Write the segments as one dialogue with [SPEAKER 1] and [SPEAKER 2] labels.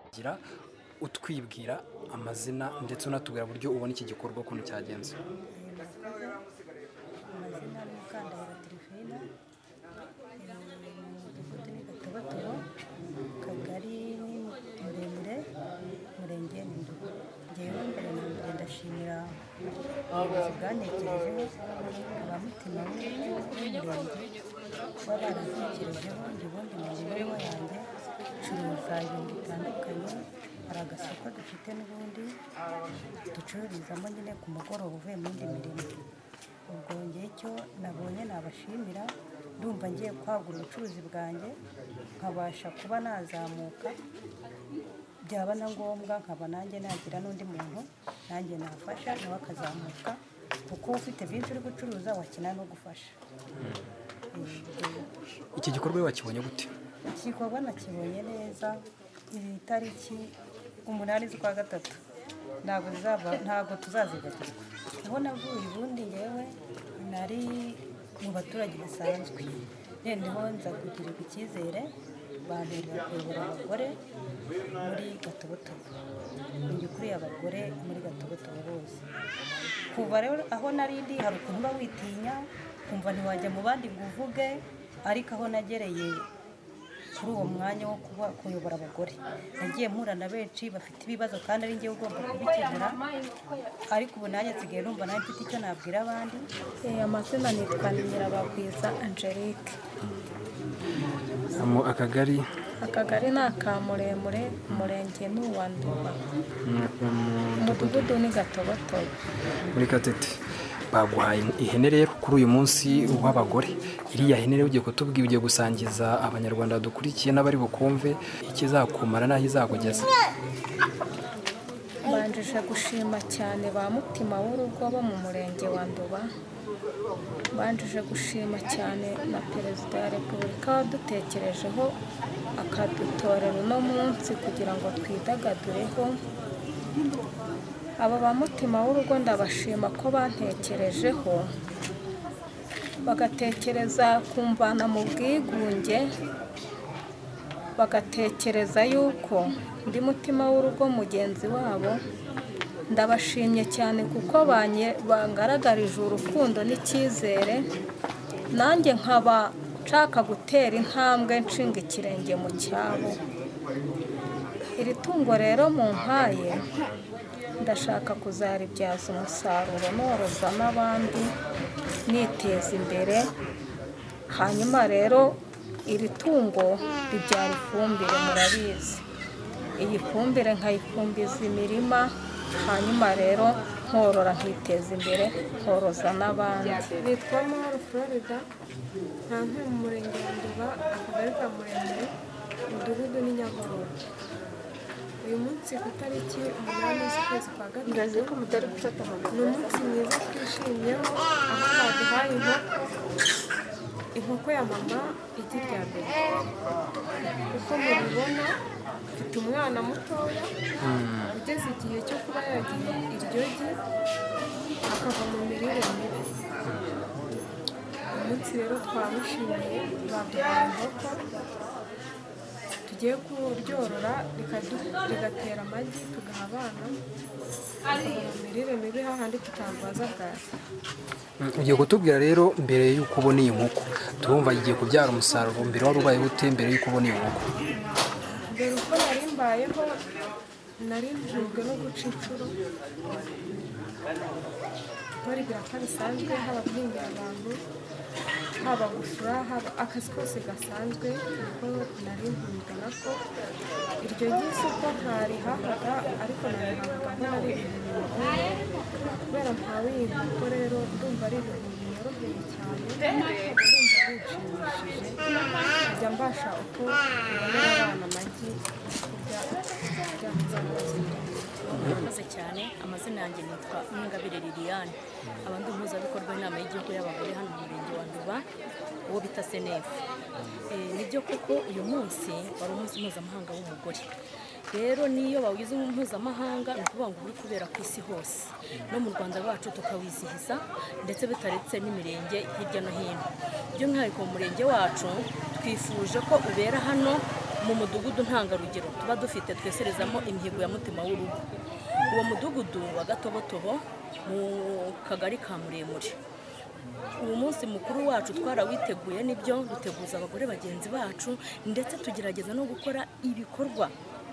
[SPEAKER 1] kugira utwibwira amazina ndetse unatubwira uburyo ubona iki gikorwa ukuntu cyagenze
[SPEAKER 2] amazina ni Mukandahiro Terefina umudugudu ni Gatobotobo akagari ni Muremure umurenge ni Ndugu ngewe mbere na mbere ndashimira ubuyobozi bwantekerejeho abamutima b'umurenge kuba barantekerejeho ubundi mu mibereho yanjye ncuruza ibintu bitandukanye hari agasoko dufite n'ubundi ducururizamo nyine ku mugoroba uvuye mu yindi mirimo ubwo ngewe icyo nabonye nabashimira ndumva ngiye kwagura ubucuruzi bwanjye nkabasha kuba nazamuka byaba na ngombwa nkaba nanjye nagira n'undi muntu nanjye nafasha nawe akazamuka kuko ufite byinshi uri gucuruza wakina no gufasha
[SPEAKER 1] iki gikorwa iyo wakibonye gute
[SPEAKER 2] iki gikorwa nakibonye neza iri tariki umunani z'ukwa gatatu ntabwo zizaba ntabwo tuzazibagirwa aho navuye ubundi yewe nari mu baturage basanzwe noneho nza kugirirwa icyizere bamberera kuyobora abagore muri gatobotobo ni ukuriye abagore muri gatobotobo bose kuva rero aho nari ndi hari ukuntu uba witinya ukumva ntiwajya mu bandi ngo uvuge ariko aho nagereye kuri uwo mwanya wo kuba kuyobora abagore nagiye mpura na benshi bafite ibibazo kandi ari njyewe ugomba kubikemura ariko ubu nanjye nsigaye numva nanjye mfite icyo nabwira abandi
[SPEAKER 3] Eh, amazina nitwa Nyirabagwiza Angelique
[SPEAKER 1] mu akagari
[SPEAKER 3] akagari ni aka muremure umurenge ni uwa nduba
[SPEAKER 1] mm,
[SPEAKER 3] umudugudu ni gatobotobo
[SPEAKER 1] muri gatete baguhaye ihene rero kuri uyu munsi w'abagore iriya hene rero ugiye kutubwira ugiye gusangiza abanyarwanda dukurikiye n'abari bukumve ikizakumara n'aho izakugeza
[SPEAKER 3] banjije gushima cyane ba mutima w'urugo bo mu murenge wa nduba banjije gushima cyane na perezida wa repubulika wadutekerejeho akadutorera uno munsi kugira ngo twidagadureho abo ba mutima w'urugo ndabashima ko bantekerejeho bagatekereza kumvana mu bwigunge bagatekereza yuko undi mutima w'urugo mugenzi wabo ndabashimye cyane kuko banye- bangaragarije urukundo n'icyizere nanjye nkaba nshaka gutera intambwe nshinga ikirenge mu cyabo iri tungo rero mu mpaye ndashaka kuzaribyaza umusaruro noroza n'abandi niteza imbere hanyuma rero iri tungo ribyara ifumbire murabizi iyi fumbire nkayifumbiza imirima hanyuma rero nkorora nkiteza imbere nkoroza n'abandi
[SPEAKER 4] nitwa mahoro florida nta ntuye mu murenge wa nduba akagari ka muremure umudugudu ni nyagororo uyu munsi ku itariki umunani z'ukwezi kwa gatatu ni umunsi mwiza twishimyeho aho baduhaye inkoko inkoko ya mama igi rya mbere uko mubibona mfite umwana mutoya ugeze igihe cyo kuba yagiye iryo gi akava mu mirire mibi umunsi rero twamushimiye baduhaye inkoko tugiye kuryorora rikadu- rigatera amagi tugaha abana bakava mu mirire mibi hahandi tutarwaza bwaki
[SPEAKER 1] ugiye kutubwira rero mbere y'uko ubona iyi nkoko turumva igiye kubyara umusaruro mbere wari ubaye gute mbere y'uko ubona iyi nkoko
[SPEAKER 4] mbere uko nari mbayeho nari njujwe no guca inshuro baribwira ko bisanzwe haba guhingira abantu haba gusura haba akazi kose gasanzwe kuko nari njujwe nako iryo ry'isoko ntarihahaga ariko narihahaga ko ari ibintu bigoye kubera mpawe iyi nkoko rero ndumva ari ibintu binyoroheye cyane ndumva binshimishije njya mbasha uko babonera abana amagi kurya byakuzamutse
[SPEAKER 5] murakoze cyane amazina yanjye nitwa Ningabire Liliane abandi mpuzabikorwa inama y'igihugu y'abagore hano mu murenge wa Nduba uwo bita senefu nibyo koko uyu munsi wari umunsi mpuzamahanga w'umugore rero n'iyo bawugize mpuzamahanga ni ukuvuga ngo uri kubera ku isi hose no mu rwanda rwacu tukawizihiza ndetse bitaretse n'imirenge hirya no hino by'umwihariko mu murenge wacu twifuje ko ubera hano mu mudugudu ntangarugero tuba dufite tweserezamo imihigo ya mutima w'urugo uwo mudugudu wa gatobotobo mu kagari ka muremure uwo munsi mukuru wacu twarawiteguye n'ibyo duteguza abagore bagenzi bacu ndetse tugerageza no gukora ibikorwa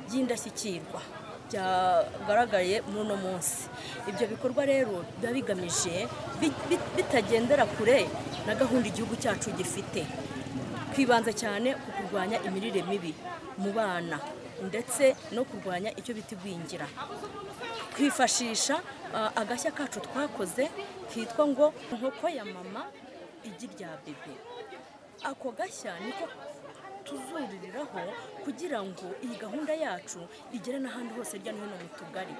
[SPEAKER 5] by'indashyikirwa byagaragaye muri uno munsi ibyo bikorwa rero biba bigamije bi- bi- bitagendera kure na gahunda igihugu cyacu gifite twibanze cyane ku kurwanya imirire mibi mu bana ndetse no kurwanya icyo bita igwingira twifashisha ah, agashya kacu twakoze kitwa ngo inkoko ya mama igi rya bebe ako gashya niko tuzuririraho kugira ngo iyi gahunda yacu igere n'ahandi hose hirya no hino mu tugari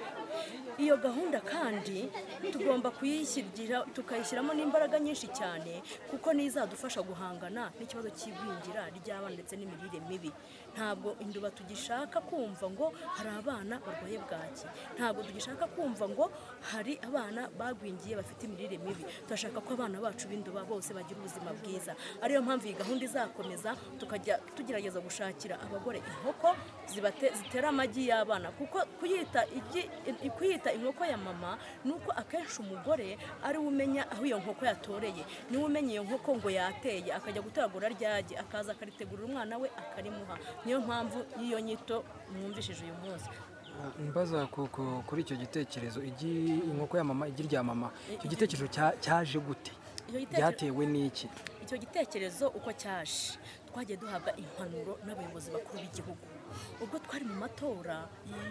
[SPEAKER 5] iyo gahunda kandi tugomba kuyishyira tukayishyiramo n'imbaraga nyinshi cyane kuko niyo izadufasha guhangana n'ikibazo cy'igwingira ry'abana ndetse n'imirire mibi ntabwo induba tugishaka kumva ngo hari abana barwaye bwaki ntabwo tugishaka kumva ngo hari abana bagwingiye bafite imirire mibi turashaka ko abana bacu b'induba bose bagira ubuzima bwiza ariyo mpamvu iyi gahunda izakomeza tukajya tugerageza gushakira abagore inkoko zibate- zitera amagi y'abana kuko kuyita igi- i- kuyita inkoko ya mama ni uko akenshi umugore ari we umenya aho iyo nkoko yatoreye niwe umenya iyo nkoko ngo yateye akajya gutoragura ryagi akaza akaritegurira umwana we akarimuha niyo mpamvu y'iyo nyito mwumvishije uyu munsi
[SPEAKER 1] mbaza ku- ku- kuri icyo gitekerezo igi inkoko ya mama igi rya mama icyo gitekerezo cya- cyaje gute
[SPEAKER 5] Icyo gitekerezo-
[SPEAKER 1] byatewe n'iki
[SPEAKER 5] icyo gitekerezo uko cyaje twagiye duhabwa impanuro n'abayobozi bakuru b'igihugu ubwo twari mu matora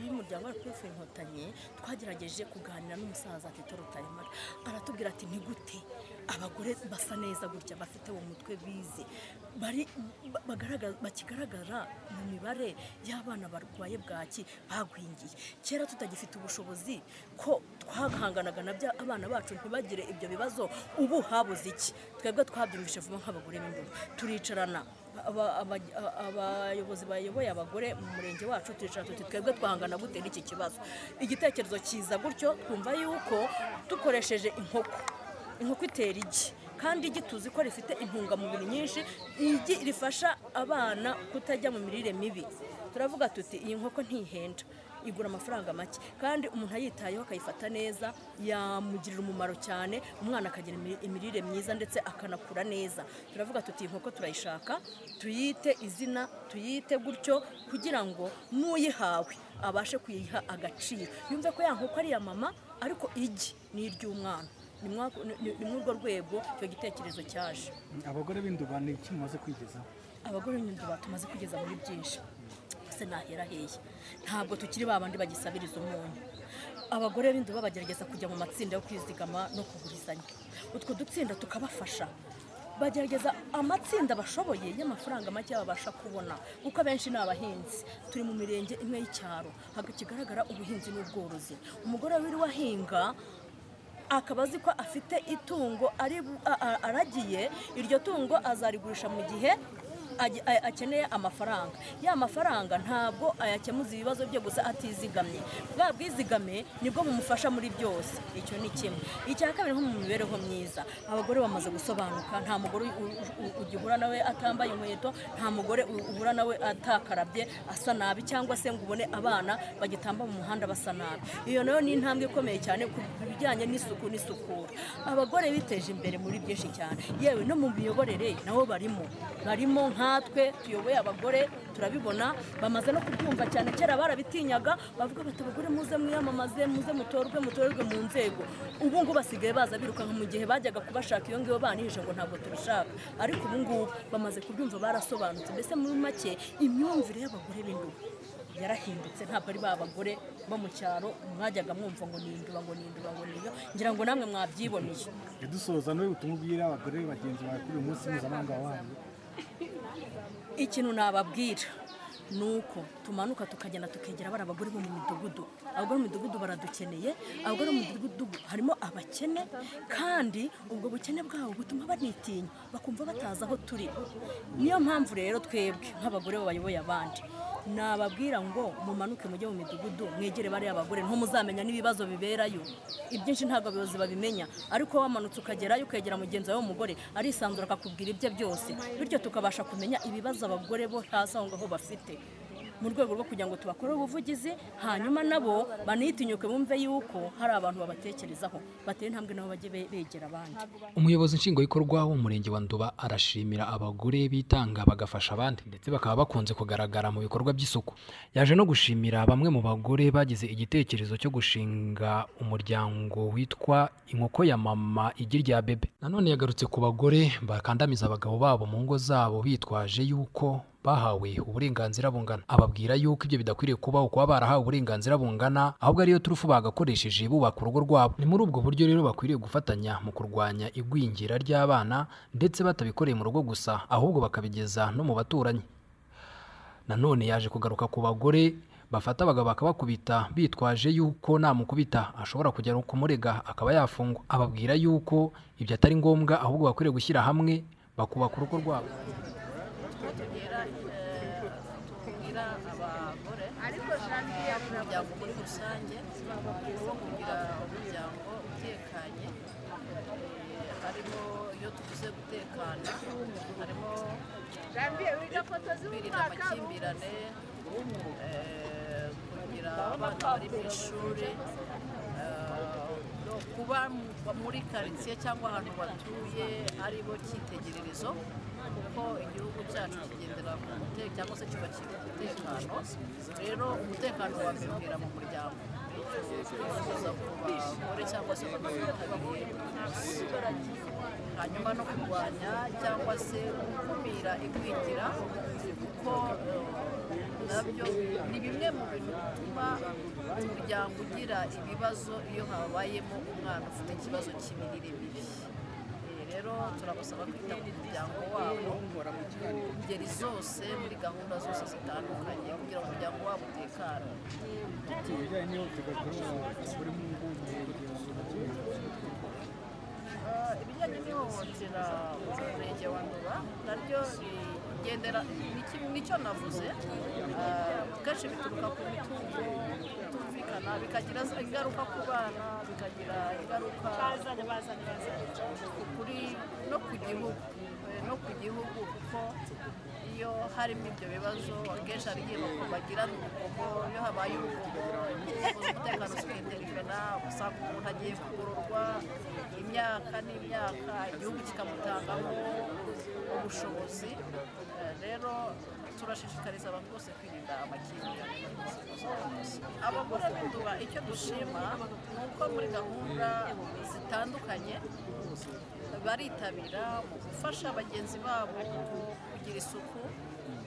[SPEAKER 5] y'umuryango wacu w'ifu inkotanyi twagerageje kuganira n'umusaza tito rutaremara aratubwira ati ntigute abagore basa neza gutya bafite uwo mutwe bize bari ba- bagaragaza- bakigaragara mu mibare y'abana barwaye bwaki bagwingiye kera tutagifite ubushobozi ko twahanganaga na bya abana bacu ntibagire ibyo bibazo ubu habuze iki twebwe twabyumvise vuba nk'abagore b'imbere turicarana aba- aba- a- abayobozi bayoboye abagore mu murenge wacu turicara tuti twebwe twahangana gute n'iki kibazo igitekerezo cyiza gutyo twumva yuko dukoresheje inkoko inkoko itera igi kandi igi tuzi ko rifite intungamubiri nyinshi igi rifasha abana kutajya mu mirire mibi turavuga tuti iyi nkoko ntihenda igura amafaranga make kandi umuntu ayitayeho akayifata neza yamugirira umumaro cyane umwana akagira imi- imirire myiza ndetse akanakura neza turavuga tuti iyi nkoko turayishaka tuyite izina tuyite gutyo kugira ngo n'uyihawe abashe kuyiha agaciro yumve ko ya nkoko ari iya mama ariko igi ni iry'umwana ni mwa- ni- ni- ni muri urwo rwego icyo gitekerezo cyaje
[SPEAKER 6] abagore b'induba ni iki mumaze kwigezaho
[SPEAKER 5] abagore b'imyumbati tumaze kugeza muri byinshi gusa nahera heya ntabwo tukiri ba bandi bagisabiriza umunyu abagore b'induba bagerageza kujya mu matsinda yo kwizigama no kugurizanya utwo dutsinda tukabafasha bagerageza amatsinda bashoboye y'amafaranga make babasha kubona kuko abenshi ni abahinzi turi mu mirenge imwe y'icyaro ntabwo kigaragara ubuhinzi n'ubworozi umugore wiriwe ahinga akaba azi ko afite itungo ari a- a- aragiye iryo tungo azarigurisha mu gihe agi- a- akeneye amafaranga ya mafaranga ntabwo ayakemuza ibibazo bye gusa atizigamye bwa bwizigame nibwo bumufasha muri byose icyo ni kimwe icya kabiri nko mu mibereho myiza abagore bamaze gusobanuka nta mugore u- u- u- ugihura nawe atambaye inkweto nta mugore u- uhura nawe atakarabye asa nabi cyangwa se ngo ubone abana bagitamba mu muhanda basa nabi iyo nayo ni intambwe ikomeye cyane ku bijyanye n'isuku n'isukura abagore biteje imbere muri byinshi cyane yewe no mu miyoborere nabo barimo barimo nkatwe tuyoboye abagore turabibona bamaze no kubyumva cyane kera barabitinyaga bavuga bati abagore muze mwiyamamaze muze mutorwe mutorerwe mu nzego ubu ngubu basigaye baza birukanka mu gihe bajyaga kubashaka iyo ngiyo banihije ngo ntabwo tubishaka ariko ubu ngubu bamaze kubyumva barasobanutse mbese muri make imyumvire y'abagore b'induba yarahindutse ntabwo ari ba bagore bo mu cyaro mwajyaga mwumva ngo ni induba ngo ni induba ngo ni iyo ngira ngo namwe mwabyiboneye
[SPEAKER 6] dusoza n'ubu ubutumwa ubwira abagore bagenzi bawe kuri uyu munsi mpuzamahanga wahariwe
[SPEAKER 5] ikintu nababwira ni uko tumanuka tukagenda tukegera bari abagore bo mu midugudu abagore mu midugudu baradukeneye abagore mu midugudu harimo abakene kandi ubwo bukene bwabo butuma banitinya bakumva batazi aho turi niyo mpamvu rero twebwe nk'abagore bayoboye abandi nababwira ngo mumanuke mujye mu midugudu mwegere bariya bagore muzamenya n'ibibazo biberayo ibyinshi ntabwo abayobozi babimenya ariko wamanutse ukagerayo ukegera mugenzi wawe w'umugore arisanzura akakubwira ibye byose bityo tukabasha kumenya ibibazo abagore bo hasi aho ngaho bafite mu rwego rwo kugira ngo tubakorere ubuvugizi hanyuma nabo banitinyuke bumve yuko hari abantu babatekerezaho batera intambwe nabo bajye be- begera abandi
[SPEAKER 1] umuyobozi nshingwabikorwa w'umurenge wa nduba arashimira abagore bitanga bagafasha abandi ndetse bakaba bakunze kugaragara mu bikorwa by'isuku yaje no gushimira bamwe mu bagore bagize igitekerezo cyo gushinga umuryango witwa inkoko ya mama igi rya bebe nanone yagarutse ku bagore bakandamiza abagabo babo mu ngo zabo bitwaje yuko bahawe uburenganzira bungana ababwira yuko ibyo bidakwiriye kubaho kuba barahawe uburenganzira bungana ahubwo ariyo turufu bagakoresheje bubaka urugo rwabo ni muri ubwo buryo rero bakwiriye gufatanya mu kurwanya igwingira ry'abana ndetse batabikoreye mu rugo gusa ahubwo bakabigeza no mu baturanyi nanone yaje kugaruka ku bagore bafata abagabo bakabakubita bitwaje yuko namukubita ashobora kujya kumurega akaba yafungwa ababwira yuko ibyo atari ngombwa ahubwo bakwiriye gushyira hamwe bakubaka urugo rwabo
[SPEAKER 7] tugira tubwira abagore umuryango muri rusange wo kugira umuryango utekanye Eh, harimo iyo tuvuze gutekana harimo kwirinda amakimbirane eh, kugira abana bari mu ishuri eh, no kuba mu- muri karitsiye cyangwa ahantu batuye ari bo cyitegererezo kuko igihugu cyacu kigendera ku mutekano cyangwa se cyubakira umutekano rero umutekano wabibwira mu muryango twifuza ku bagore cyangwa se abitabiriye hanyuma no kurwanya cyangwa se gukumira igwingira kuko eh, nabyo ni bimwe mu bintu bituma umuryango ugira ibibazo iyo habayemo umwana ufite ikibazo cy'imirire mibi Eh, rero turabasaba kwita ku muryango wabo mu ngeri zose muri gahunda zose zitandukanye kugira ngo umuryango wabo utekane
[SPEAKER 6] ibijyanye n'ihohoterwa abagore mu ngo umurenge wa nduba
[SPEAKER 7] Ah, ibijyanye n'ihohotera mu murenge wa nduba naryo rigendera ni kimwe- nicyo navuze Ah, kenshi bituruka ku mitungo itumvikana bikagira ingaruka ku bana bikagira ingaruka kuri no ku gihugu eh, no ku gihugu kuko iyo harimo ibyo bibazo akenshi hari igihe baku- bagira urugomo iyo habaye urugomo inzego z'umutekano ziketerefena usanga umuntu agiye kugororwa imyaka n'imyaka igihugu kikamutangamo ubushobozi Eh, rero turashishikariza abantu bose kwirinda amakimbirane abagore b'induba icyo dushima ni uko muri gahunda zitandukanye baritabira mu gufasha bagenzi babo kugira isuku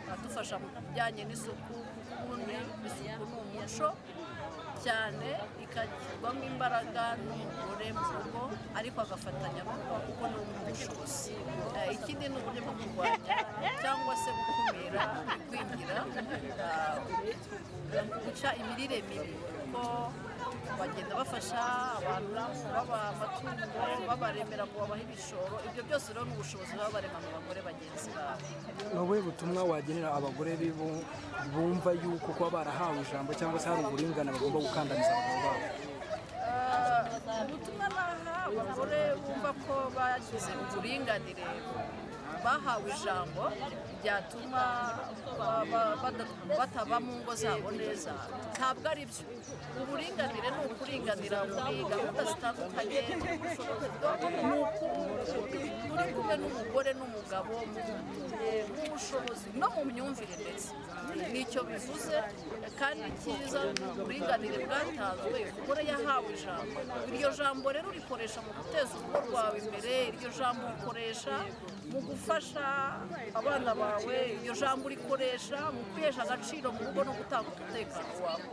[SPEAKER 7] badufasha mu bijyanye n'isuku kuko ubundi isuku ni umuco cyane ikagirwamo imbaraga n'umugore mu rugo ariko agafatanya n'uko kuko ni umushobozi Eh, ikindi ni uburyo bwo kurwanya cyangwa se gukumira igwingira Ah, guca imirire mibi kuko bagenda bafasha abantu baba amatungo babaremera ngo babahe ibishoro ibyo byose rero ni ubushobozi baba barema mu bagore bagenzi babo
[SPEAKER 1] ni ubuhe butumwa wagenera abagore bibu- bumva yuko kuba barahawe ijambo cyangwa se hari uburingane bagomba gukandamiza abagabo babo
[SPEAKER 7] ubutumwa baha abagore bumva ko bagize uburinganire bahawe ijambo ryatuma ba- ba- bada- bataba mu ngo zabo neza ntabwo ari byo uburinganire ni ukuringanira muri gahunda zitandukanye ni uku muri kumwe n'umugore n'umugabo mu mu bushobozi no mu myumvire ndetse nicyo bivuze kandi cyiza ni uburinganire bwatanzwe umugore yahawe ijambo iryo jambo rero urikoresha mu guteza urugo rwawe imbere iryo jambo urikoresha mu gufasha abana bawe iryo jambo urikoresha mu kwihesha agaciro mu rugo no gutanga umutekano wawe